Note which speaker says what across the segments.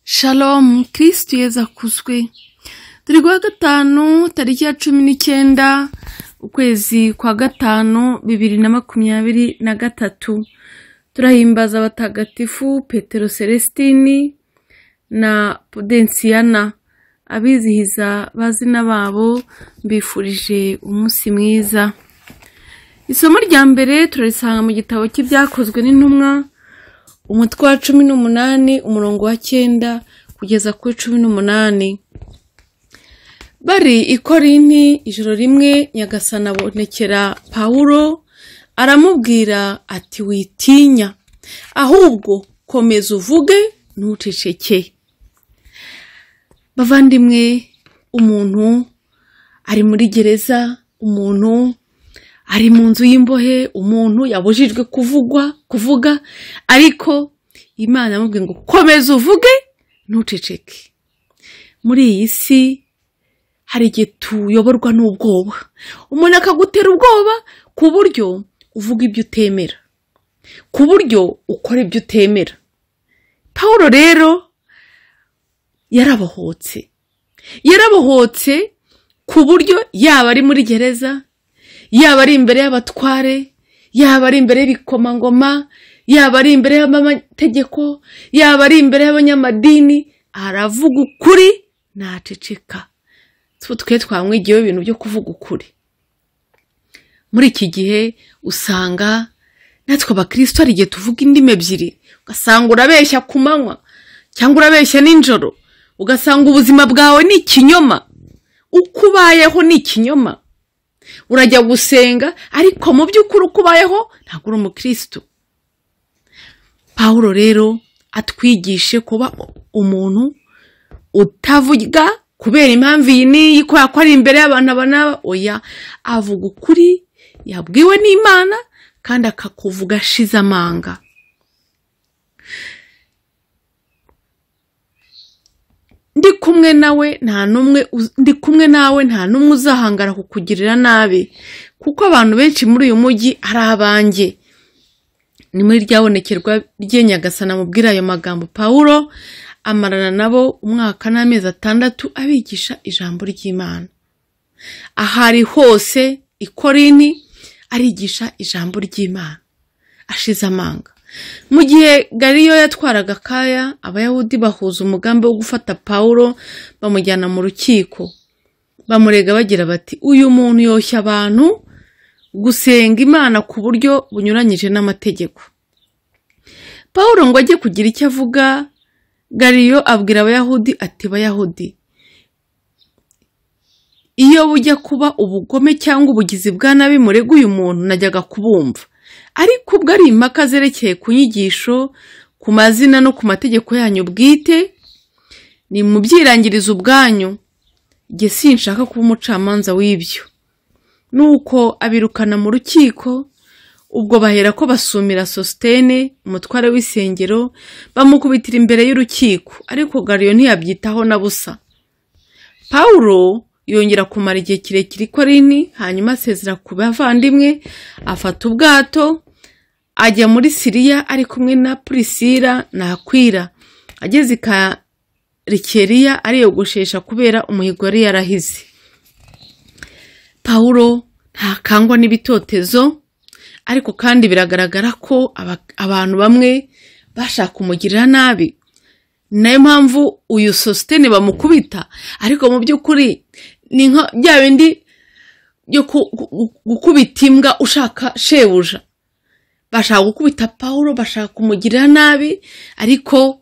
Speaker 1: Shalom kirisitu yeza akuzwe turi kuwa gatanu tariki ya cumi n'icyenda ukwezi kwa gatanu bibiri na makumyabiri na gatatu turahimbaza abatagatifu petero celestini na pudensiyana abizihiza bazina babo mbifurije umunsi mwiza isomo rya mbere turarisanga mu gitabo cy'ibyakozwe n'intumwa umutwe wa cumi n'umunani umurongo wa cyenda kugeza kuri cumi n'umunani bari i korinti ijoro rimwe nyagasana abonekera pawulo aramubwira ati witinya ahubwo komeza uvuge ntuceceke bavandimwe umuntu ari muri gereza umuntu ari mu nzu y'imbohe umuntu yabujijwe kuvugwa kuvuga ariko imana yamubwiye ngo komeza uvuge ntuceceke muri iyi si hari igihe tuyoborwa n'ubwoba umuntu akagutera ubwoba ku buryo uvuga ibyo utemera ku buryo ukora ibyo utemera pawulo rero yarabohotse yarabohotse ku buryo yaba ari muri gereza yaba ari imbere y'abatware yaba ari imbere y'ibikomangoma yaba ari imbere y'amategeko yaba ari imbere y'abanyamadini aravuga ukuri ntaceceka twe twamwigiyeho ibintu byo kuvuga ukuri muri iki gihe usanga natwe abakirisito hari igihe tuvuga indimi ebyiri ugasanga urabeshya ku manywa cyangwa urabeshya nijoro ugasanga ubuzima bwawe ni ikinyoma uko ubayeho ni ikinyoma urajya gusenga ariko mu by'ukuri uko ubayeho ntabwo uri umukirisitu pawulo rero atwigishe kuba umuntu utavuga kubera impamvu iyi n'iyi ko yakora imbere y'abantu aba n'aba oya avuga ukuri yabwiwe n'imana kandi akakuvuga ashize amanga ndi kumwe nawe nta n'umwe ndi kumwe nawe nta n'umwe uzahangara kukugirira nabi kuko abantu benshi muri uyu mujyi ari abanjye ni muri ryabonekerwa ryenyagasana mubwira ayo magambo pawulo amarana nabo umwaka n'amezi atandatu abigisha ijambo ry'imana ahari hose ikorini arigisha ijambo ry'imana ashize amanga mu gihe gariyo yatwaraga akaya abayahudi bahuza umugambi wo gufata pawulo bamujyana mu rukiko bamurega bagira bati uyu muntu yoshya abantu gusenga imana ku buryo bunyuranyije n'amategeko pawulo ngo ajye kugira icyo avuga gariyo abwira abayahudi ati bayahudi iyo bujya kuba ubugome cyangwa ubugizi bwa nabi murega uyu muntu najyaga kubumva ariko ubwo ari impaka zerekeye ku nyigisho ku mazina no ku mategeko yanyu bwite ni mu byirangirizo ubwanyu igihe sinshaka kuba umucamanza w'ibyo nuko abirukana mu rukiko ubwo bahera ko basumira sositene umutware w'isengero bamukubitira imbere y'urukiko ariko gariyo ntiyabyitaho na busa pawulo yongera kumara igihe kirekire i korini hanyuma asezera ku bavandimwe afata ubwato ajya muri siriya ari kumwe na purisira nakwira ageze i karikeriya ariyogoshesha kubera umuhigo yari yarahize pawulo ntakangwa n'ibitotezo ariko kandi biragaragara ko abantu bamwe bashaka kumugirira nabi nayo mpamvu uyu sositene bamukubita ariko mu by'ukuri ni nka bya bindi byo gukubita imbwa ushaka shebuja bashaka gukubita pawulo bashaka kumugirira nabi ariko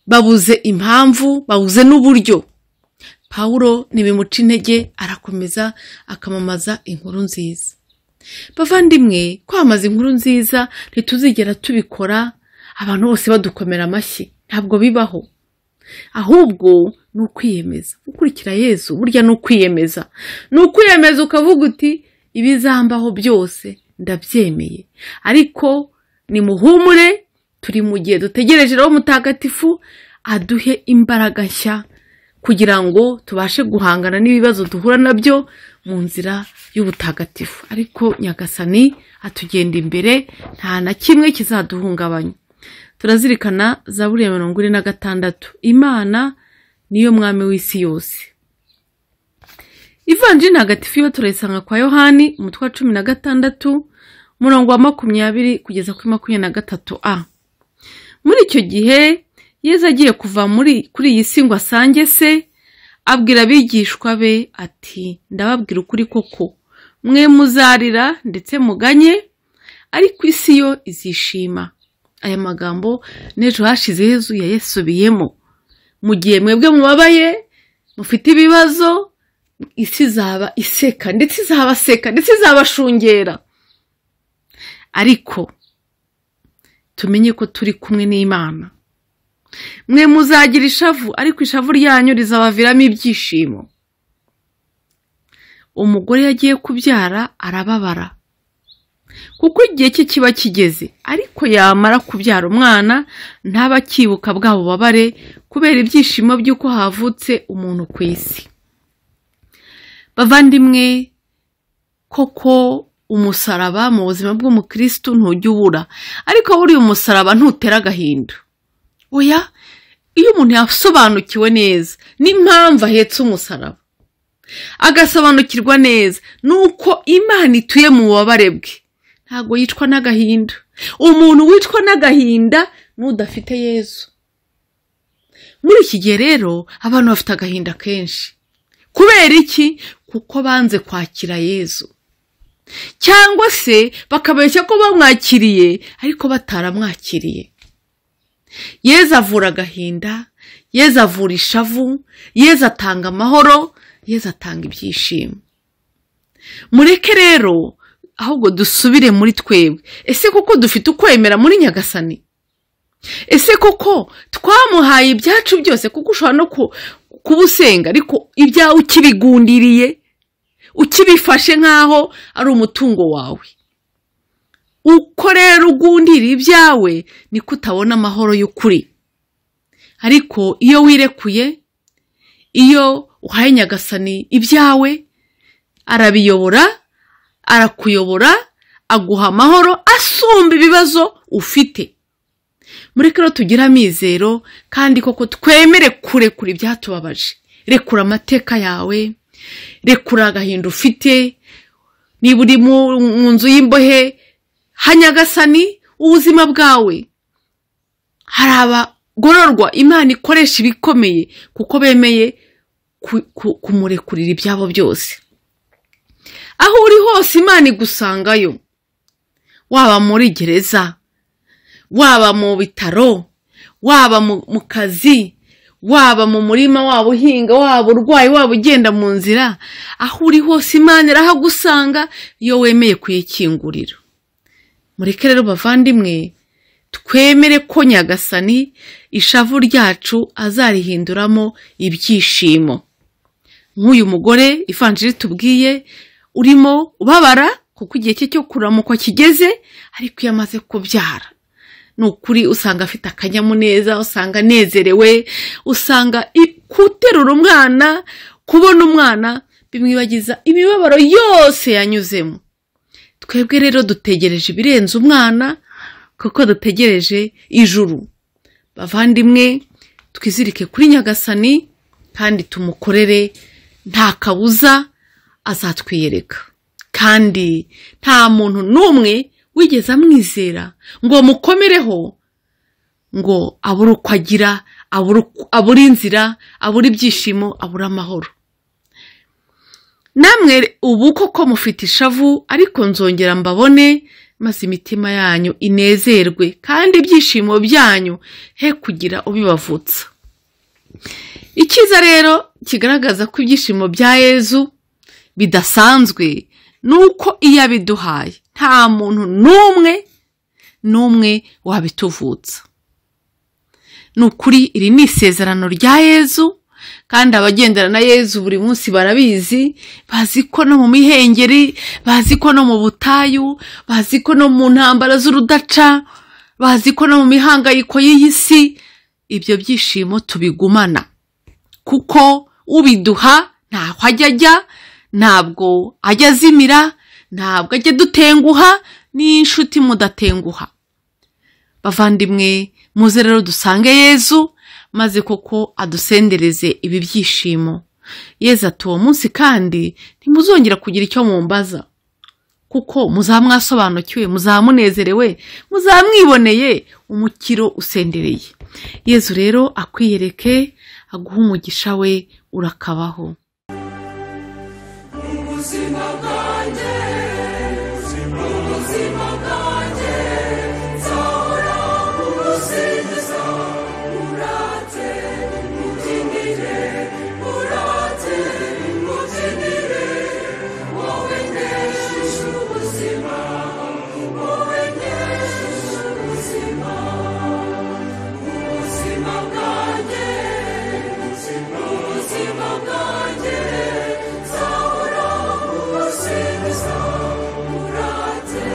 Speaker 1: babuze impamvu babuze n'uburyo pawulo ntibimuca intege arakomeza akamamaza inkuru nziza bavandimwe kwamamaza inkuru nziza ntituzigera tubikora abantu bose badukomera amashyi ntabwo bibaho ahubwo ni ukwiyemeza gukurikira yezu burya ni ukwiyemeza ni ukwiyemeza ukavuga uti ibizambaho byose ndabyemeye ariko ni muhumure turi mu gihe dutegereje rero mutagatifu aduhe imbaraga nshya kugira ngo tubashe guhangana n'ibibazo duhura nabyo mu nzira y'ubutagatifu ariko nyagasani atugenda imbere nta na kimwe kizaduhungabanya turazirikana zaburi ya mirongo ine na gatandatu imana niyo mwami w'isi yose ivanjiri ntagatifu yo turayisanga kwa yohani umutwe wa cumi na gatandatu umurongo wa makumyabiri kugeza kuri makumyabiri na gatatu a muri icyo gihe yezu agiye kuva muri kuri iyi si ngo asange se abwira abigishwa be ati ndababwira ukuri koko mwe muzarira ndetse muganye ariko isi yo izishima aya magambo n'ejo hashize Yezu yayasubiyemo mu gihe mwebwe mubabaye mufite ibibazo isi izaba iseka ndetse izabaseka ndetse izabashungera ariko tumenye ko turi kumwe n'imana mwe muzagira ishavu ariko ishavu ryanyu rizabaviramo ibyishimo umugore yagiye kubyara arababara kuko igihe cye kiba kigeze ariko yamara kubyara umwana ntaba akibuka bwa bubabare kubera ibyishimo by'uko havutse umuntu ku isi bavandimwe koko umusaraba mu buzima bw'umukirisitu ntujya ubura ariko buriya umusaraba ntutera agahinda oya iyo umuntu yasobanukiwe neza n'impamvu ahetse umusaraba agasobanukirwa neza nuko imana ituye mu bubabare bwe ntabwo yicwa n'agahinda umuntu wicwa n'agahinda n'udafite yezu muri iki gihe rero abantu bafite agahinda kenshi kubera iki kuko banze kwakira yezu cyangwa se bakabeshya ko bamwakiriye ariko bataramwakiriye yezu avura agahinda yezu avura ishavu yezu atanga amahoro yezu atanga ibyishimo mureke rero ahubwo dusubire muri twebwe ese koko dufite ukwemera muri nyagasani ese koko twamuhaye ibyacu byose kuko ushobora no kuba usenga ariko ibyawe ukibigundiriye ukibifashe nk'aho ari umutungo wawe uko rero ugundira ibyawe niko utabona amahoro y'ukuri ariko iyo wirekuye iyo uhaye nyagasani ibyawe arabiyobora arakuyobora aguha amahoro asumba ibibazo ufite mureke rero tugire amizero kandi koko twemere kurekura ibyatubabaje rekura amateka yawe rekura agahinda ufite niba uri mu nzu y'imbohe hanyagasani ubuzima bwawe hari abagororwa imana ikoresha ibikomeye kuko bemeye kumurekurira ibyabo byose aho uri hose imana igusangayo waba muri gereza waba mu bitaro waba mu kazi waba mu murima waba uhinga waba urwaye waba ugenda mu nzira aho uri hose imana irahagusanga iyo wemeye kuyikingurira mureke rero bavandimwe twemere ko nyagasani ishavu ryacu azarihinduramo ibyishimo nk'uyu mugore ivanjiri tubwiye urimo ubabara kuko igihe cye cyo kuramukwa kigeze ariko iyo amaze kubyara ni ukuri usanga afite akanyamuneza usanga anezerewe usanga guterura umwana kubona umwana bimwibagiza imibabaro yose yanyuzemo twebwe rero dutegereje ibirenze umwana kuko dutegereje ijuru bavandimwe twizirike kuri nyagasani kandi tumukorere nta kabuza azatwiyereka kandi nta muntu n'umwe wigeze amwizera ngo mukomereho ngo abure uko agira abure inzira abure ibyishimo abure amahoro namwe ubu koko mufite ishavu ariko nzongera mbabone maze imitima yanyu inezerwe kandi ibyishimo byanyu he kugira ubibavutsa icyiza rero kigaragaza ko ibyishimo bya yezu bidasanzwe ni uko iyo abiduhaye nta muntu n'umwe n'umwe wabituvutsa ni ukuri iri ni isezerano rya yezu kandi abagendana na yezu buri munsi barabizi bazi ko no mu mihengeri bazi ko no mu butayu bazi ko no mu ntambara z'urudaca bazi ko no mu mihangayiko y'iyi si ibyo byishimo tubigumana kuko ubiduha ntaho ajya ajya ntabwo ajya azimira ntabwo ajya dutenguha n'inshuti mudatenguha bavandimwe muze rero dusange yezu maze koko adusendereze ibi byishimo yezu ati uwo munsi kandi ntimuzongera kugira icyo mumbaza kuko muzaba mwasobanukiwe muzaba munezerewe muzaba mwiboneye umukiro usendereye yezu rero akwiyereke aguhe umugisha we urakabaho
Speaker 2: ubuzima bwanjye ubuzima bwanjye nzahora umusingiza urate mubyinire urate mubyinire wowe neshushe ubuzima wowe neshushe ubuzima ubuzima bwanjye ubuzima bwanjye nzahora umusingiza urate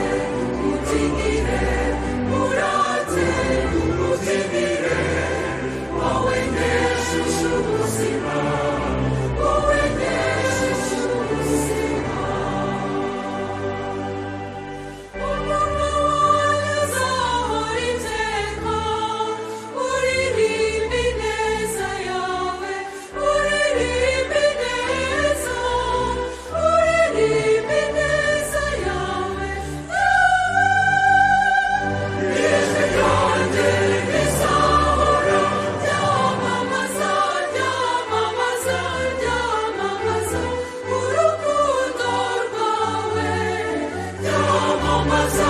Speaker 2: mubyinire urate mubyinire wowe neshushe ubuzima wowe neshushe ubuzima umunwa wawe uzahora iteka uririmba ineza yawe uririmba ineza uririmba ineza yawe ijwi ryanjye rizahora ryamamaza ryamamaza ryamamaza urukundo rwawe ryamamaza